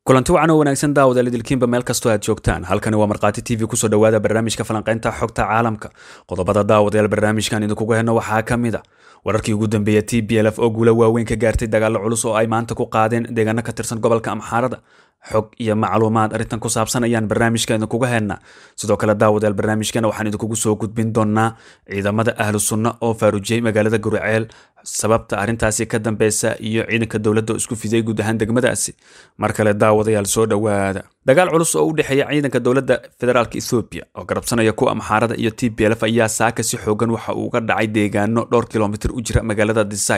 kulanti wacan oo wanaagsan daawadaal idilkiinba meel kastoo aad joogtaan halkani waa markhaati t v kusoo dhowaada barnaamijka falanqaynta xogta caalamka qodobada daawadayaal barnaamijkan idinkugu henno waxaa ka mid a wararkii ugu dambeeya t b l f oo guula waaweyn ka gaartay dagaallo culus oo ay maanta ku qaadeen deegaano ka tirsan gobolka amxaarada xog iyo macluumaad arrintan ku saabsan ayaan barnaamijka idinkuga hennaa sidoo kale daawadayaal barnaamijkana waxaan idinkugu soo gudbin doonaa ciidamada ahlu sunna oo faarujiyey magaalada guriceel sababta arrintaasi ka dambeysa iyo ciidanka dowladda oo isku fidiyey guud ahaan degmadaasi mar kale daawadayaal soo dhowaada dagaal culus oo u dhexeeya ciidanka dowladda federaalk ethoobiya oo garabsanaya kuwa amxaarada iyo t b lf ayaa saaka si xoogan waxa uu uga dhacay deegaano dhowr kilomitr u jira magaalada disai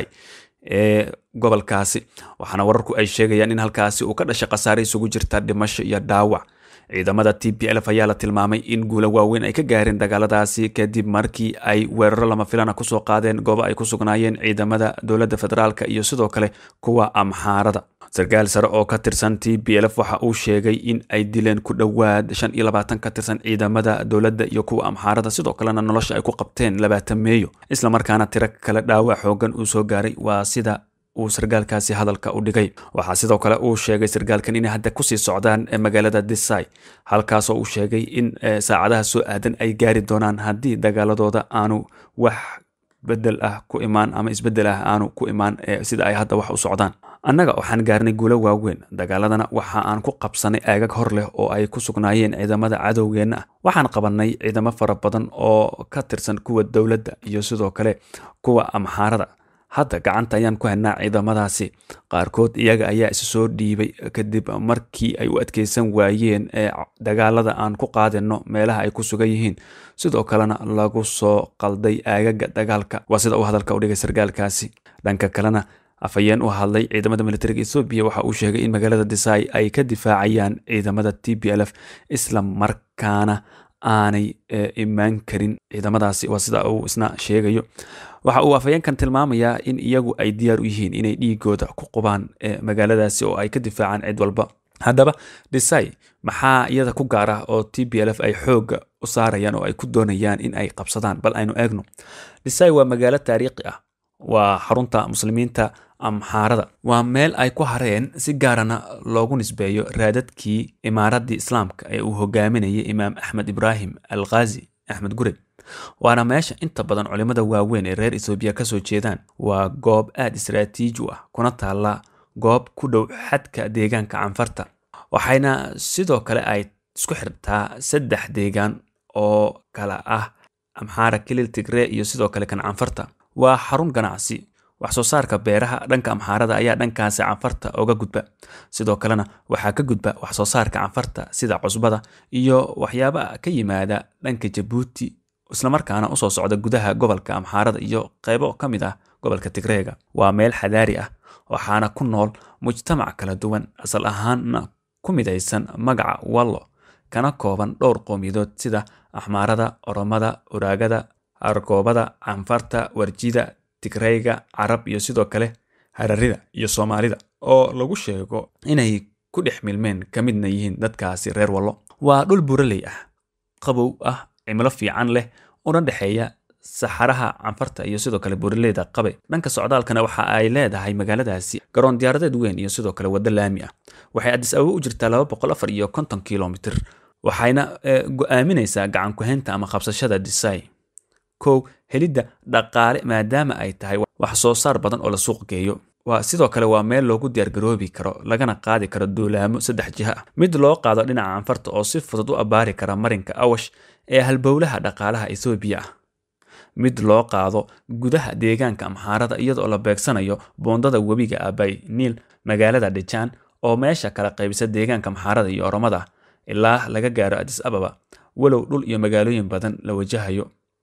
ee gobolkaasi waxaana wararku ay sheegayaan in halkaasi uu ka dhashay khasaare isugu jirta dhimasho iyo dhaawac ciidamada t b lf ayaa la tilmaamay in guulo waaweyn ay ka gaareen dagaaladaasi kadib markii ay weeraro lama filana kusoo qaadeen goobo ay ku sugnaayeen ciidamada dowladda federaalk iyo sidoo kale kuwa amxaarada sarkaal sare oo ka tirsan t b lf waxa uu sheegay in ay dileen ku dhowaad shan iyo labaatan ka tirsan ciidamada dowladda iyo kuwa amxaarada sidoo kalena nolosha ay ku qabteen labaatan meeyo islamarkaana tiro kale dhaawac xoogan uu soo gaaray waa sida uu sarkaalkaasi hadalka u dhigay waxaa sidoo kale uu sheegay sarkaalkan inay hadda kusii socdaan magaalada disai halkaasoo uu sheegay in saacadaha soo aadan ay gaari doonaan haddii dagaaladooda aanu wax bedel ah ku imaan ama isbedel ah aanu ku imaan sida ay hadda wax u socdaan annaga waxaan gaarnay guulo waaweyn dagaaladana waxa aan ku qabsanay aagag hor leh oo ay ku sugnaayeen ciidamada cadowgeenna ah waxaan qabannay ciidamo fara badan oo ka tirsan kuwa dowladda iyo sidoo kale kuwa amxaarada hadda gacanta ayaan ku hennaa ciidamadaasi qaarkood iyaga ayaa isa soo dhiibay kadib markii ay u adkeysan waayeen ee dagaalada aan ku qaadino meelaha ay ku sugan yihiin sidoo kalena lagu soo qalday aagaga dagaalka waa sida uu hadalka u dhigay sarkaalkaasi dhanka kalena afhayeen u hadlay ciidamada militariga ethoobiya waxa uu sheegay in magaalada disai ay ka difaacayaan ciidamada t b lf isla markaana aanay imaan karin ciidamadaasi waa sida uu isna sheegayo waxa uu afhayeenkan tilmaamayaa in iyagu ay diyaar u yihiin inay dhiigooda ku qubaan magaaladaasi oo ay ka difaacaan cid walba haddaba disai maxaa iyada ku gaar ah oo t b lf ay xooga u saarayaan oo ay ku doonayaan in ay qabsadaan bal aynu eegno disai waa magaalo taariikhi ah waa xarunta muslimiinta amxaarada waa meel ay ku hareen si gaarana loogu nisbeeyo raadadkii imaaradii islaamka ee uu hogaaminayay imaam axmed ibraahim al khazi axmed gure waana meesha inta badan culimmada waaweyn ee reer etoobiya ka soo jeedaan waa goob aad istaraatiiji u ah kuna taalla goob ku dhow xadka deegaanka canfarta waxayna sidoo kale ay isku xirtaa saddex deegaan oo kala ah amxaara kilil tigree iyo sidoo kale kan canfarta waa xarun ganacsi wax soo saarka beeraha dhanka amxaarada ayaa dhankaasi canfarta oga gudba sidoo kalena waxaa ka gudba wax soo saarka canfarta sida cusbada iyo waxyaaba ka yimaada dhanka jabuuti islamarkaana usoo socda gudaha gobolka amxaarada iyo qeybo ka mid ah gobolka tigreega waa meel xadaari ah waxaana ku nool mujtamac kala duwan asal ahaanna ku midaysan magaca wallo kana kooban dhowr qowmiyadood sida axmaarada oromada uraagada argoobada canfarta warjida tigreyga carab iyo sidoo kale hararida iyo soomaalida oo lagu sheego inay ku dhex milmeen ka midna yihiin dadkaasi reer wallo waa dhul buraley ah qabow ah cimilo fiican leh una dhexeeya saxaraha canfarta iyo sidoo kale buraleyda qabe dhanka socdaalkana waxa ay leedahay magaaladaasi garoon diyaaradeed weyn iyo sidoo kale waddo laami ah waxay adis ababa u jirtaa laba boqol afar iyo konton kilomitr waxayna go-aaminaysaa gacan ku-haynta ama qabsashada disai kow helidda dhaqaale maadaama ay tahay wax soo saar badan oo la suuq geeyo waa sidoo kale waa meel loogu diyaargaroobi karo lagana qaadi karo duulaamo saddex jiha ah mid loo qaado dhinaca canfarta oo si fudud u abbaari kara marinka awash ee halbowlaha dhaqaalaha ethoobiya ah mid loo qaado gudaha deegaanka amxaarada iyadoo la beegsanayo boondada webiga abay niil magaalada dhijaan oo meesha kala qaybisa deegaanka amxaarada iyo oromada ilaa laga gaaro adis ababa walow dhul iyo magaalooyin badan la wajahayo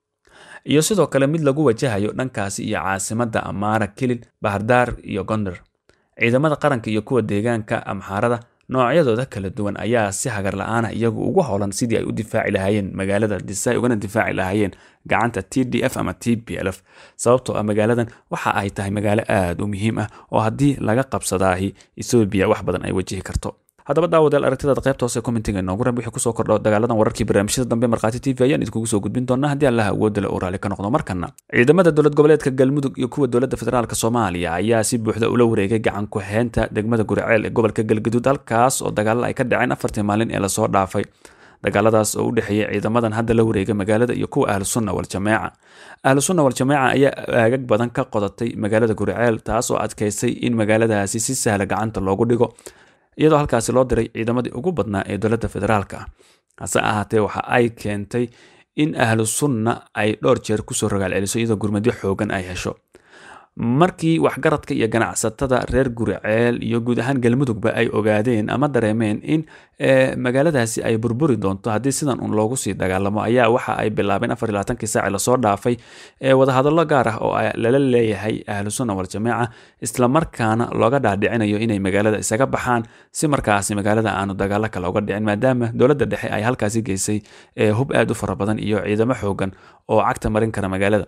iyo sidoo kale mid lagu wajahayo dhankaasi iyo caasimadda amaara kilil bahardaar iyo gondar ciidamada qaranka iyo kuwa deegaanka amxaarada noocyadooda kala duwan ayaa si hagar la-aana iyagu ugu howlan sidii ay u difaaci lahaayeen magaalada disai ugana difaaci lahaayeen gacanta t d f ama t b lf sababtoo ah magaaladan waxa ay tahay magaalo aad u muhiim ah oo haddii laga qabsadaahi ethoobiya wax badan ay wajihi karto haddaba daawadeel aragtidaad qaybta hoose commentiga inoogu ran wixii kusoo kordho dagaaladan wararkii barnaamijyada dambe markhaati t v ayaan idinkugu soo gudbin doonaa haddii allaha awoodale uu raali ka noqdo markana ciidamada dowlad goboleedka galmudug iyo kuwa dowladda federaalk soomaaliya ayaa si buuxda ula wareegay gacan ku-heynta degmada guriceel ee gobolka galgaduud halkaas oo dagaalla ay ka dhaceen afartii maalin ee lasoo dhaafay dagaaladaas oo u dhexeeyay ciidamadan hadda la wareegay magaalada iyo kuwa ahlu sunna waljamaaca ahlu sunna waljamaaca ayaa aagag badan ka qodatay magaalada guriceel taas oo adkaysay in magaaladaasi si sahla gacanta loogu dhigo iyadoo halkaasi loo diray ciidamadii ugu badnaa ee dowladda federaalka ah hase ahaatee waxa ay keentay in ahlu sunna ay dhowr jeer kusoo rogaal celiso iyadoo gurmadyo xoogan ay hesho markii waxgaradka iyo ganacsatada reer guriceel iyo guud ahaan galmudugba ay ogaadeen ama dareemeen in magaaladaasi ay burburi doonto haddii sidan un loogu sii dagaalamo ayaa waxa ay bilaabeen afar iyo labaatankii saaci lasoo dhaafay ee wadahadallo gaar ah oo lala leeyahay ahlu sunna waljamaaca islamarkaana looga dhaadhicinayo inay magaalada isaga baxaan si markaasi magaalada aanu dagaalo kale uga dhicin maadaama dowladda dhexe ay halkaasi geysay hub aad u fara badan iyo ciidamo xoogan oo cagta marin kara magaalada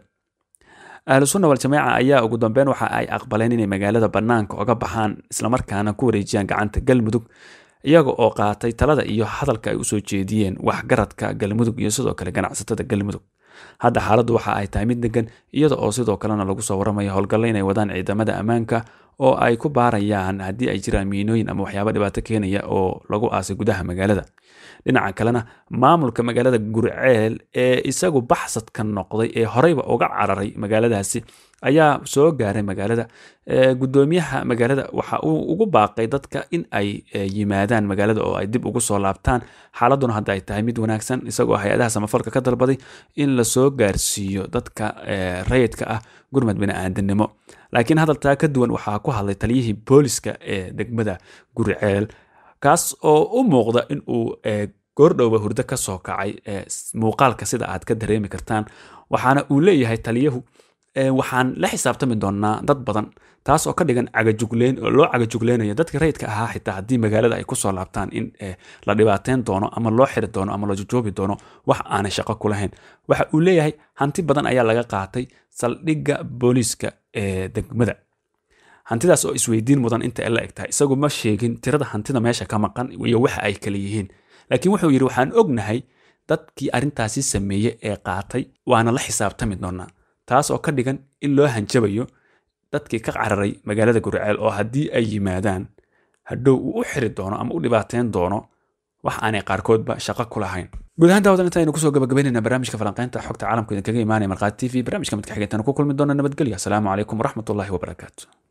ahlu sunna waljamaaca ayaa ugu dambeyn waxa ay aqbaleen inay magaalada bannaanka oga baxaan islamarkaana ku wareejiyaan gacanta galmudug iyaga oo qaatay talada iyo hadalka ay usoo jeediyeen waxgaradka galmudug iyo sidoo kale ganacsatada galmudug hadda xaaladdu waxa ay tahay mid degan iyada oo sidoo kalena lagu soo waramayo howlgallo inay wadaan ciidamada ammaanka oo ay ku baarayaan haddii ay jiraan miinooyin ama waxyaaba dhibaato keenaya oo lagu aasay gudaha magaalada dhinaca kalena maamulka magaalada gurceel ee isagu baxsadka noqday ee horeyba uga cararay magaaladaasi ayaa soo gaaray magaalada gudoomiyaha magaalada waxa uu ugu baaqay dadka in ay yimaadaan magaalada oo ay dib ugu soo laabtaan xaaladuna hadda ay tahay mid wanaagsan isagoo hay-adaha samafalka ka dalbaday in lasoo gaarsiiyo dadka rayidka ah gurmad bini-aadinimo laakiin hadaltaa ka duwan waxaa ku hadlay taliyihii booliska ee degmada gurceel kaas oo u muuqda in uu goordhowba hurdo ka soo kacay muuqaalka sida aad ka dareemi kartaan waxaana uu leeyahay taliyahu waxaan la xisaabtami doonaa dad badan taas oo ka dhigan cagajugleyn oo loo cagajugleynaya dadka rayidka ahaa xitaa haddii magaalada ay kusoo laabtaan in la dhibaateyn doono ama loo xiri doono ama la jujoobi doono wax aanay shaqo ku lahayn waxa uu leeyahay hanti badan ayaa laga qaatay saldhigga booliiska ee degmada hantidaas oo isweydiin mudan inta ay la eg tahay isagu ma sheegin tirada hantida meesha ka maqan iyo waxa ay kala yihiin laakiin wuxuu yidhi waxaan ognahay dadkii arrintaasi sameeyey ee qaatay waana la xisaabtami doonaa taas oo ka dhigan in loo hanjabayo dadkii ka cararay magaalada guriceel oo haddii ay yimaadaan hadhow uu u xiri doono ama u dhibaateyn doono wax aanay qaarkoodba shaqo ku lahayn guud ahaan daawadan intaaynu kusoo gabagabaynayna barnaamijka falanqaynta xogta caalamka idinkaga imaanaya markhaati t v barnaamijka midka xigeentan ku kulmi doona nabadgelyo asalaamu calaykum waraxmatullahi wabarakaatu